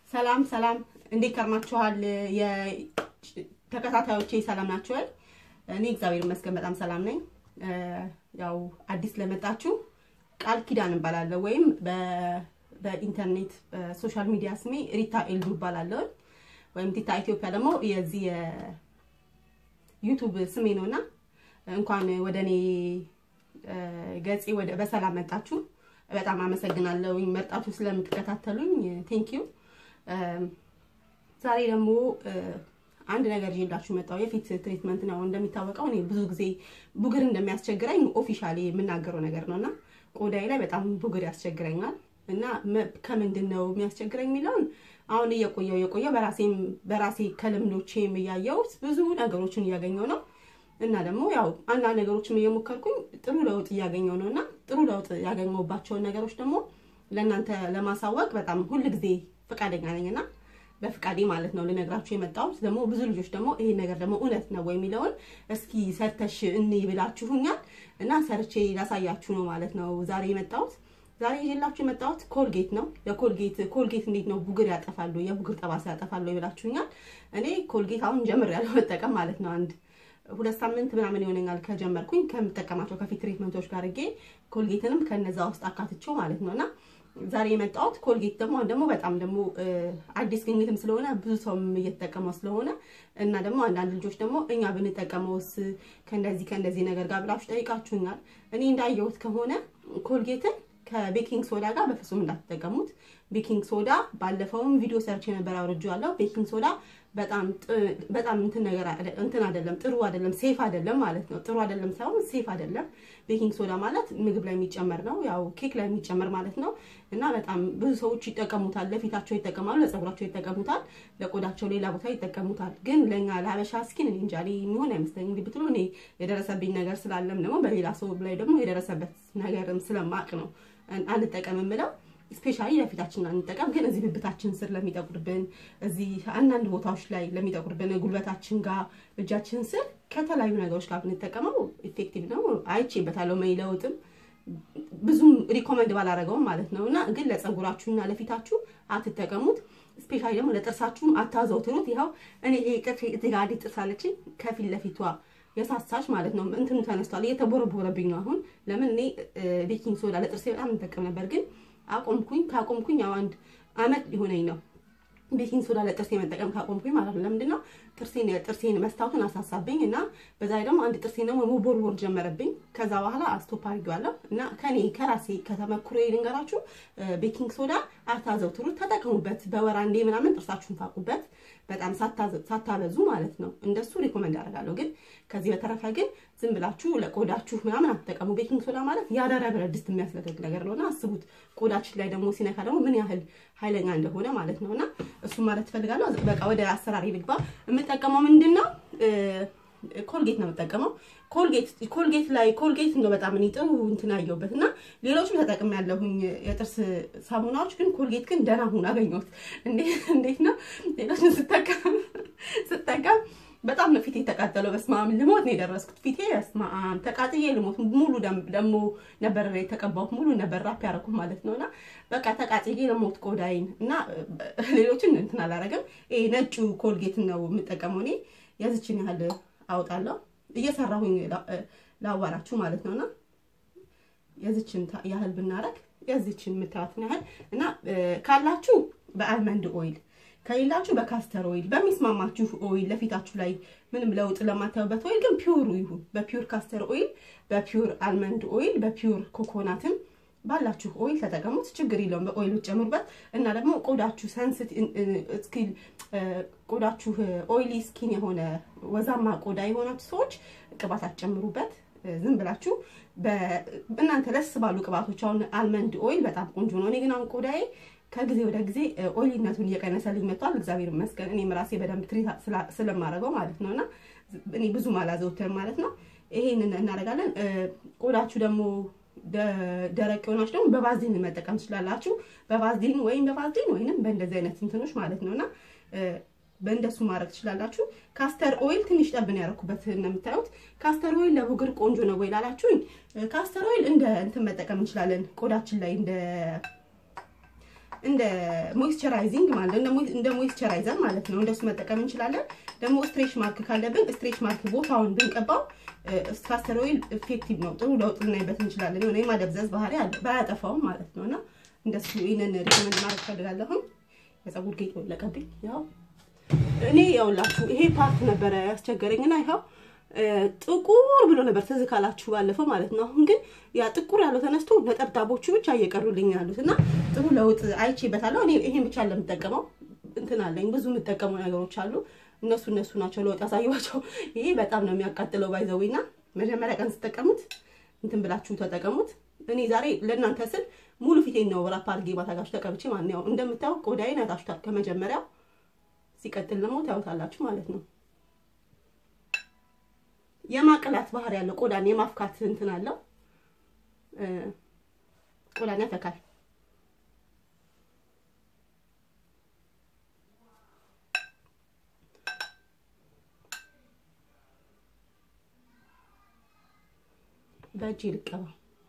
ሰላም ሰላም፣ እንዴት ከርማችኋል? ተከታታዮቼ ሰላም ናችኋል? እኔ እግዚአብሔር ይመስገን በጣም ሰላም ነኝ። ያው አዲስ ለመጣችሁ ቃል ኪዳን እባላለሁ ወይም በኢንተርኔት በሶሻል ሚዲያ ስሜ ሪታ ኤልዱ እባላለሁ ወይም ቲታ ኢትዮጵያ ደግሞ የዚህ የዩቱብ ስሜ ነውና እንኳን ወደ እኔ ገጼ ወደ በሰላም መጣችሁ። በጣም አመሰግናለሁ መርጣችሁ ስለምትከታተሉኝ ቴንክ ዩ። ዛሬ ደግሞ አንድ ነገር ይዤላችሁ መጣሁ። የፊት ትሪትመንት ነው። እንደሚታወቀው እኔ ብዙ ጊዜ ቡግር እንደሚያስቸግረኝ ኦፊሻሊ የምናገረው ነገር ነውና ቆዳዬ ላይ በጣም ቡግር ያስቸግረኛል እና ከምንድን ነው የሚያስቸግረኝ የሚለውን አሁን እየቆየው እየቆየው በራሴም በራሴ ከልምዶቼም እያየሁት ብዙ ነገሮችን እያገኘው ነው እና ደግሞ ያው አንዳንድ ነገሮችም እየሞከርኩኝ ጥሩ ለውጥ እያገኘው ነው እና ጥሩ ለውጥ ያገኘሁባቸውን ነገሮች ደግሞ ለእናንተ ለማሳወቅ በጣም ሁል ጊዜ ፈቃደኛ ነኝና በፍቃዴ ማለት ነው ልነግራችሁ የመጣሁት። ደግሞ ብዙ ልጆች ደግሞ ይሄ ነገር ደግሞ እውነት ነው የሚለውን እስኪ ሰርተሽ እኔ ብላችሁኛል እና ሰርቼ ላሳያችሁ ነው ማለት ነው ዛሬ የመጣሁት። ዛሬ ይዤላችሁ የመጣሁት ኮልጌት ነው። የኮልጌት ኮልጌት እንዴት ነው ቡግር ያጠፋሉ፣ የቡግር ጠባሳ ያጠፋሉ ይብላችሁኛል። እኔ ኮልጌት አሁን ጀምሬያለሁ መጠቀም ማለት ነው። አንድ ሁለት ሳምንት ምናምን ይሆነኛል ከጀመርኩኝ ከምጠቀማቸው ከፊት ትሪትመንቶች ጋር አድርጌ ኮልጌትንም ከነዛ ውስጥ አካትቼው ማለት ነውና ዛሬ የመጣሁት ኮልጌት ደግሞ ደግሞ በጣም ደግሞ አዲስ ግኝትም ስለሆነ ብዙ ሰውም እየተጠቀመው ስለሆነ እና ደግሞ አንዳንድ ልጆች ደግሞ እኛ ብንጠቀመውስ ከእንደዚህ ከእንደዚህ ነገር ጋር ብላችሁ ጠይቃችሁኛል። እኔ እንዳየሁት ከሆነ ኮልጌትን ከቤኪንግ ሶዳ ጋር በፍጹም እንዳትጠቀሙት። ቤኪንግ ሶዳ ባለፈውም ቪዲዮ ሰርች የነበረ አውርጄዋለሁ። ቤኪንግ ሶዳ በጣም በጣም እንትን ነገር እንትን አይደለም፣ ጥሩ አይደለም፣ ሴፍ አይደለም ማለት ነው። ጥሩ አይደለም ሳይሆን ሴፍ አይደለም። ቤኪንግ ሶዳ ማለት ምግብ ላይ የሚጨመር ነው፣ ያው ኬክ ላይ የሚጨመር ማለት ነው። እና በጣም ብዙ ሰዎች ይጠቀሙታል። ለፊታቸው ይጠቀማሉ፣ ለፀጉራቸው ይጠቀሙታል፣ ለቆዳቸው ሌላ ቦታ ይጠቀሙታል። ግን ለኛ ለሀበሻ ስኪን እኔ እንጃ የሚሆን አይመስለኝም። እንዲህ ብትሉ እኔ የደረሰብኝ ነገር ስላለም ደግሞ በሌላ ሰው ላይ ደግሞ የደረሰበት ነገርም ስለማቅ ነው አንጠቀም የምለው ስፔሻሊ ለፊታችን አንጠቀም። ግን እዚህ ብብታችን ስር ለሚጠቁርብን እዚህ አንዳንድ ቦታዎች ላይ ለሚጠቁርብን ጉልበታችን ጋር እጃችን ስር ከተለያዩ ነገሮች ጋር ብንጠቀመው ኢፌክቲቭ ነው። አይቼበታለሁ። መይለውጥም ብዙም ሪኮመንድ ባላረገውም ማለት ነው እና ግን ለፀጉራችሁና ለፊታችሁ አትጠቀሙት። ስፔሻሊ ደግሞ ለጥርሳችሁም አታዘውትሩት። ይኸው እኔ ይሄ ቅርፍ እዚህ ጋር አዲስ ጥርስ አለችኝ ከፊት ለፊቷ የሳሳች ማለት ነው። እንትኑ ተነስቷል፣ እየተቦረቦረብኝ ነው አሁን። ለምን እኔ ቤኪንግ ሶዳ ለጥርሴ በጣም እንጠቀም ነበር ግን አቆምኩኝ። ካቆምኩኝ ያው አንድ አመት ሊሆነኝ ነው ቤኪንግ ሶዳ ለጥርሴ መጠቀም ካቆምኩኝ ማለት ነው። ለምንድን ነው ጥርሴን ጥርሴን መስታወቱን አሳሳብኝ እና በዛ ላይ ደግሞ አንድ ጥርሴን ደግሞ መቦርቦር ጀመረብኝ። ከዛ በኋላ ስቶፕ አድርጌዋለሁ እና ከኔ ከራሴ ከተመክሮ ልንገራችሁ፣ ቤኪንግ ሶዳ አታዘውትሩት፣ ተጠቀሙበት። በወር አንዴ ምናምን ጥርሳችሁን ታቁበት፣ በጣም ሳታበዙ ማለት ነው። እንደሱ ሪኮመንድ አደርጋለሁ። ግን ከዚህ በተረፈ ግን ዝም ብላችሁ ለቆዳችሁ ምናምን አትጠቀሙ። ቤኪንግ ሶዳ ማለት ያዳረ ብረት ድስት የሚያስለቅቅ ነገር ነውና አስቡት። ቆዳችን ላይ ደግሞ ሲነካ ደግሞ ምን ያህል ኃይለኛ እንደሆነ ማለት ነውና እሱ ማለት ትፈልጋለሁ። በቃ ወደ አሰራሪ ልግባ። የምጠቀመው ምንድን ነው? ኮልጌት ነው የምጠቀመው። ኮልጌት ኮልጌት ላይ ኮልጌት እንደው በጣም እኔ ጥሩ እንትን አየሁበት እና ሌሎችም ተጠቅም ያለሁኝ የጥርስ ሳሙናዎች፣ ግን ኮልጌት ግን ደህና ሁን አገኘሁት። እንዴት ነው ሌሎችን ስጠቀም ስጠቀም በጣም ነው ፊቴ የተቃጠለው። በስመ አብ ልሞት ነው የደረስኩት። ፊቴ በስመ አብ ተቃጥዬ ልሞት። ሙሉ ደግሞ ነበር የተቀባሁት ሙሉ ነበር ራፕ ያደረኩት ማለት ነውና በቃ ተቃጥዬ ልሞት ቆዳይን እና ሌሎችን እንትን አላረግም። ይሄ ነጩ ኮልጌት ነው የምጠቀመው እኔ የዚችን ያህል አውጣለሁ እየሰራሁኝ ላዋራችሁ ማለት ነውና የዚችን ያህል ብናረግ የዚችን የምታዩትን ያህል እና ካላችሁ በአልመንድ ኦይል ከሌላችሁ በካስተር ኦይል በሚስማማችሁ ኦይል ለፊታችሁ ላይ ምንም ለውጥ ለማታዩበት ኦይል ግን ፒውሩ ይሁን። በፒውር ካስተር ኦይል፣ በፒውር አልመንድ ኦይል፣ በፒውር ኮኮናትም ባላችሁ ኦይል ተጠቀሙት። ችግር የለውም። በኦይል ጨምሩበት እና ደግሞ ቆዳችሁ ሰንስቲቭ ቆዳችሁ ኦይሊ ስኪን የሆነ ወዛማ ቆዳ የሆናችሁ ሰዎች ቅባት አትጨምሩበት። ዝም ብላችሁ እናንተ ለስ ባሉ ቅባቶች አሁን አልመንድ ኦይል በጣም ቆንጆ ነው። እኔ ግን አሁን ቆዳዬ ከጊዜ ወደ ጊዜ ኦይሊነቱን እየቀነሰልኝ መጥቷል። እግዚአብሔር ይመስገን። እኔም ራሴ በደንብ ትሪት ስለማደርገው ማለት ነው እና እኔ ብዙም አላዘውትርም ማለት ነው። ይሄንን እናደርጋለን። ቆዳችሁ ደግሞ ደረቅ የሆናችሁ ደግሞ በቫዝሊን መጠቀም ትችላላችሁ። በቫዝሊን ወይም በቫዝሊን ወይንም በእንደዚህ አይነት እንትኖች ማለት ነውና በእንደሱ ማድረግ ትችላላችሁ። ካስተር ኦይል ትንሽ ጠብን ያደረኩበት እንደምታዩት። ካስተር ኦይል ለቡግር ቆንጆ ነው ወይ ላላችሁኝ፣ ካስተር ኦይል እንደ እንትን መጠቀም እንችላለን ቆዳችን ላይ እንደ እንደ ሞይስቸራይዚንግ ማለት ነው፣ እንደ ሞይስቸራይዘር ማለት ነው። እንደሱ መጠቀም እንችላለን። ደግሞ ስትሬች ማርክ ካለብን ስትሬች ማርክ ቦታውን ብንቀባው ካስተር ኦይል ኢፌክቲቭ ነው። ጥሩ ለውጥ ልናይበት እንችላለን። የሆነ የማደብዘዝ ባህሪ አለ ባያጠፋውም ማለት ነው። እና እንደሱ ይህንን ሪኮመንድ ማድረግ ፈልጋለሁም። የፀጉር ጌጥ ወለቀብኝ። ያው እኔ ያውላችሁ ይሄ ፓርት ነበረ ያስቸገረኝና ይኸው ጥቁር ብሎ ነበር ትዝ ካላችሁ ባለፈው ማለት ነው። አሁን ግን ያ ጥቁር ያለው ተነስቶ ነጠብጣቦቹ ብቻ እየቀሩልኝ ያሉት እና ጥሩ ለውጥ አይቼበታለሁ። እኔ ይሄን ብቻ ለምጠቀመው እንትን አለኝ ብዙ የምጠቀመው ነገሮች አሉ። እነሱ እነሱ ናቸው ለውጥ ያሳየኋቸው። ይሄ በጣም ነው የሚያቃጥለው ባይዘዊና መጀመሪያ ቀን ስጠቀሙት እንትን ብላችሁ ተጠቀሙት። እኔ ዛሬ ለእናንተ ስል ሙሉ ፊቴን ነው ራፕ አድርጌ ባታጋችሁ ተቀብቼ ማለት ነው። እንደምታየው ቆዳዬን አይታችሁታል ከመጀመሪያው። ሲቀጥል ደግሞ ታዩታላችሁ ማለት ነው። የማቅላት ባህሪ ያለው ቆዳን የማፍካት እንትን አለው። ቆዳን ያፈካል። በእጅ ልቀባ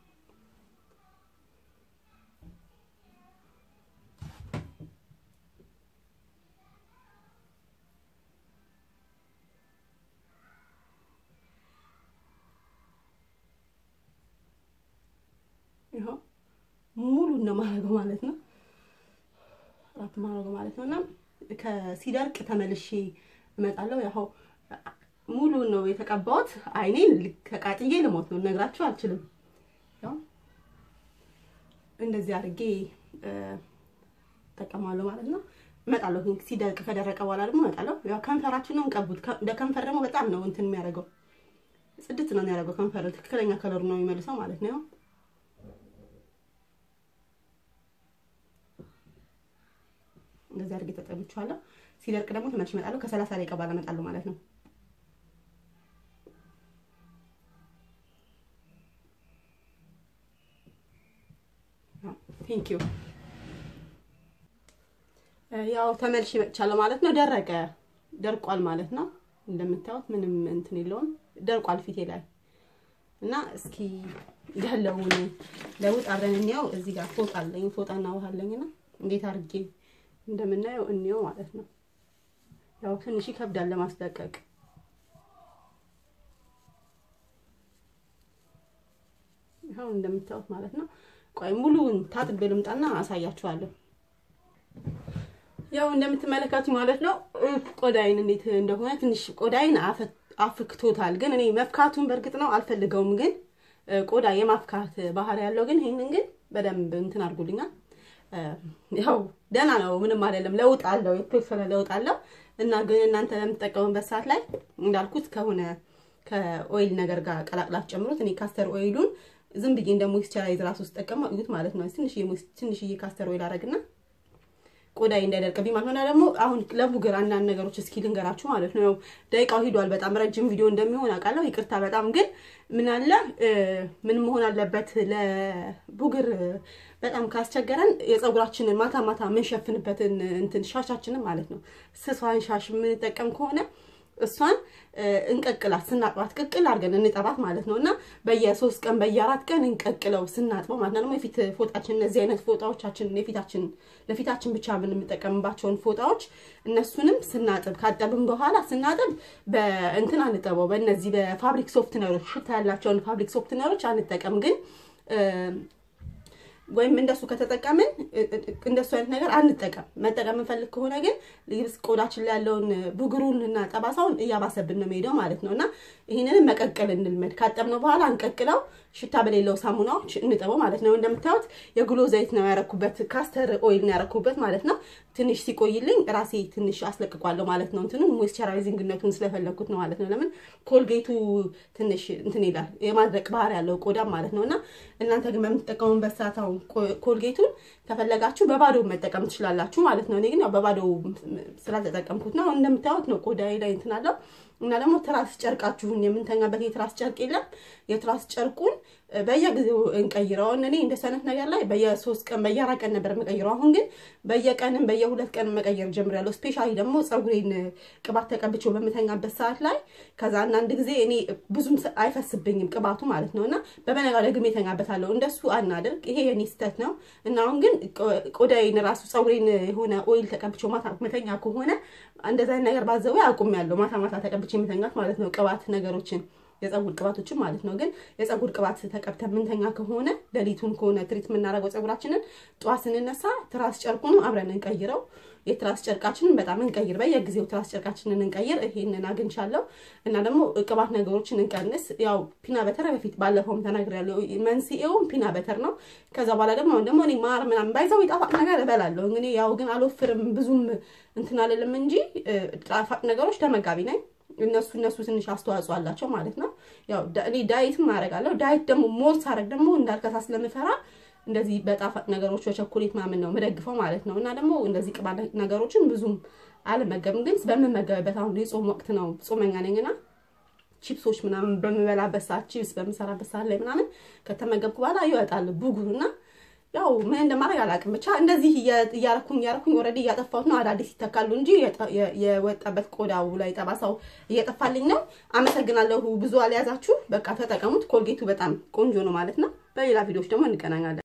ይኸው ሙሉን ነው ማድረገው ማለት ነው። ራፕ ማድረገው ማለት ነው እና ከሲደርቅ ተመልሼ እመጣለሁ። ያው ሙሉን ነው የተቀባሁት። አይኔን ተቃጥዬ ልሞት ነው ነግራችሁ አልችልም። ያው እንደዚህ አድርጌ እጠቀማለሁ ማለት ነው። እመጣለሁ ሲደርቅ ከደረቀ በኋላ ደግሞ እመጣለሁ። ያው ከንፈራችሁን ነው እንቀቡት። ለከንፈር ደግሞ በጣም ነው እንትን የሚያደርገው ጽድት ነው የሚያደርገው ከንፈር ትክክለኛ ከለሩ ነው የሚመልሰው ማለት ነው። እንደዚህ አድርጌ ተጠብቻለሁ። ሲደርቅ ደግሞ ተመልሼ እመጣለሁ። ከሰላሳ ደቂቃ በኋላ እመጣለሁ ማለት ነው። ቴንክ ዩ። ያው ተመልሼ መጥቻለሁ ማለት ነው። ደረቀ ደርቋል ማለት ነው። እንደምታዩት ምንም እንትን የለውም ደርቋል ፊቴ ላይ እና እስኪ ያለውን ለውጥ አብረን እንየው። እዚህ ጋር ፎጣ አለኝ ፎጣና ውሃ አለኝና እንዴት አድርጌ እንደምናየው እንየው ማለት ነው። ያው ትንሽ ይከብዳል ለማስለቀቅ። ይኸው እንደምታዩት ማለት ነው። ቆይ ሙሉውን ታጥቤ ልምጣና አሳያችኋለሁ። ያው እንደምትመለከቱ ማለት ነው ቆዳይን እንዴት እንደሆነ ትንሽ ቆዳይን አፍክቶታል። ግን እኔ መፍካቱን በእርግጥ ነው አልፈልገውም፣ ግን ቆዳ የማፍካት ባህሪ ያለው ግን ይህንን ግን በደንብ እንትን አድርጎልኛል። ያው ደህና ነው፣ ምንም አይደለም። ለውጥ አለው፣ የተወሰነ ለውጥ አለው እና ግን እናንተ ለምትጠቀሙበት ሰዓት ላይ እንዳልኩት ከሆነ ከኦይል ነገር ጋር ቀላቅላችሁ ጨምሩት። እኔ ካስተር ኦይሉን ዝም ብዬ እንደ ሞይስቸራይዝ ራሱ ስጠቀመው እዩት ማለት ነው። ትንሽዬ ትንሽዬ ካስተር ኦይል አደረግና ቆዳዬ እንዳይደርቅብኝ ማለት ነው። ደግሞ አሁን ለቡግር አንዳንድ ነገሮች እስኪ ልንገራችሁ ማለት ነው። ያው ደቂቃው ሂዷል። በጣም ረጅም ቪዲዮ እንደሚሆን አውቃለሁ። ይቅርታ በጣም ግን ምን አለ ምን መሆን አለበት ለቡግር በጣም ካስቸገረን የፀጉራችንን ማታ ማታ የምንሸፍንበትን እንትን ሻሻችንን ማለት ነው ስሷን ሻሽ የምንጠቀም ከሆነ እሷን እንቀቅላት ስናጥባት ቅቅል አድርገን እንጠባት ማለት ነው። እና በየሶስት ቀን በየአራት ቀን እንቀቅለው ስናጥበው ማለት ነው። ደግሞ የፊት ፎጣችን እነዚህ አይነት ፎጣዎቻችን የፊታችን ለፊታችን ብቻ የምንጠቀምባቸውን ፎጣዎች እነሱንም ስናጥብ ካጠብን በኋላ ስናጥብ በእንትን አንጠበው በእነዚህ በፋብሪክ ሶፍትነሮች ሽታ ያላቸውን ፋብሪክ ሶፍትነሮች አንጠቀም ግን ወይም እንደሱ ከተጠቀምን እንደሱ አይነት ነገር አንጠቀም። መጠቀም የምንፈልግ ከሆነ ግን ልብስ ቆዳችን ላይ ያለውን ብጉሩን እና ጠባሳውን እያባሰብን ነው የሚሄደው ማለት ነው። እና ይህንንም መቀቀል እንልመድ። ካጠብነው በኋላ እንቀቅለው፣ ሽታ በሌለው ሳሙናዎች እንጠበው ማለት ነው። እንደምታዩት የግሎ ዘይት ነው ያረኩበት፣ ካስተር ኦይል ነው ያረኩበት ማለት ነው። ትንሽ ሲቆይልኝ ራሴ ትንሽ አስለቅቋለሁ ማለት ነው። እንትኑን ሞይስቸራይዚንግነቱን ስለፈለግኩት ነው ማለት ነው። ለምን ኮልጌቱ ትንሽ እንትን ይላል የማድረቅ ባህሪ ያለው ቆዳም ማለት ነው። እና እናንተ ግን በምትጠቀሙበት ሰዓት አሁን ኮልጌቱን ከፈለጋችሁ በባዶ መጠቀም ትችላላችሁ ማለት ነው። እኔ ግን ያው በባዶ ስላልተጠቀምኩት ነው። እንደምታዩት ነው ቆዳዬ ላይ እንትን አለው እና ደግሞ ትራስ ጨርቃችሁን የምንተኛበት የትራስ ጨርቅ የለም። የትራስ ጨርቁን በየጊዜው እንቀይረውን። እኔ እንደ ሰነት ነገር ላይ በየሶስት ቀን በየአራት ቀን ነበር የምቀይረው። አሁን ግን በየቀንም በየሁለት ቀን መቀየር ጀምሬያለሁ። ስፔሻሊ ደግሞ ፀጉሬን ቅባት ተቀብቼው በምተኛበት ሰዓት ላይ ከዛ አንዳንድ ጊዜ እኔ ብዙም አይፈስብኝም ቅባቱ ማለት ነው እና በበነጋው ደግሜ እተኛበታለሁ። እንደሱ አናድርግ። ይሄ የኔ ስህተት ነው እና አሁን ግን ቆዳዬን ራሱ ፀጉሬን የሆነ ኦይል ተቀብቼው ማታ መተኛ ከሆነ እንደዛ ነገር ባዘው አቁሜያለሁ። ማታ ማታ ተቀብቼ የምተኛት ማለት ነው ቅባት ነገሮችን የፀጉር ቅባቶችን ማለት ነው። ግን የፀጉር ቅባት ተቀብተን ምንተኛ ከሆነ ሌሊቱን ከሆነ ትሪት የምናደርገው ፀጉራችንን ጠዋት ስንነሳ ትራስ ጨርቁን አብረን እንቀይረው። የትራስ ጨርቃችንን በጣም እንቀይር፣ በየጊዜው ትራስ ጨርቃችንን እንቀይር። ይሄንን አግኝቻለሁ እና ደግሞ ቅባት ነገሮችን እንቀንስ። ያው ፒና በተር በፊት ባለፈውም ተናግሬያለሁ። መንስኤውም ፒና በተር ነው። ከዛ በኋላ ደግሞ አሁን ደግሞ እኔ ማር ምናምን ባይዛው ጣፋጭ ነገር እበላለሁ። እንግዲህ ያው ግን አልወፍርም ብዙም እንትን አልልም እንጂ ጣፋጭ ነገሮች ተመጋቢ ነኝ። እነሱ እነሱ ትንሽ አስተዋጽኦ አላቸው ማለት ነው። ያው እኔ ዳይትም አደርጋለሁ። ዳይት ደግሞ ሞር ሳደርግ ደግሞ እንዳልከሳ ስለምፈራ እንደዚህ በጣፋጭ ነገሮች በቸኮሌት ምናምን ነው የምደግፈው ማለት ነው። እና ደግሞ እንደዚህ ቅባት ነገሮችን ብዙም አልመገብም። ግን በምመገብበት አሁን የጾም ወቅት ነው፣ ጾመኛ ነኝና ቺፕሶች ምናምን በምበላበት ሰዓት ቺፕስ በምሰራበት ሰዓት ላይ ምናምን ከተመገብኩ በኋላ ይወጣል ቡጉሩና ያው ምን እንደማድረግ አላውቅም። ብቻ እንደዚህ እያረኩኝ እያረኩኝ ኦልሬዲ እያጠፋሁት ነው። አዳዲስ ይተካሉ እንጂ የወጣበት ቆዳው ላይ ጠባሳው እየጠፋልኝ ነው። አመሰግናለሁ። ብዙ አልያዛችሁ፣ በቃ ተጠቀሙት። ኮልጌቱ በጣም ቆንጆ ነው ማለት ነው። በሌላ ቪዲዮዎች ደግሞ እንገናኛለን።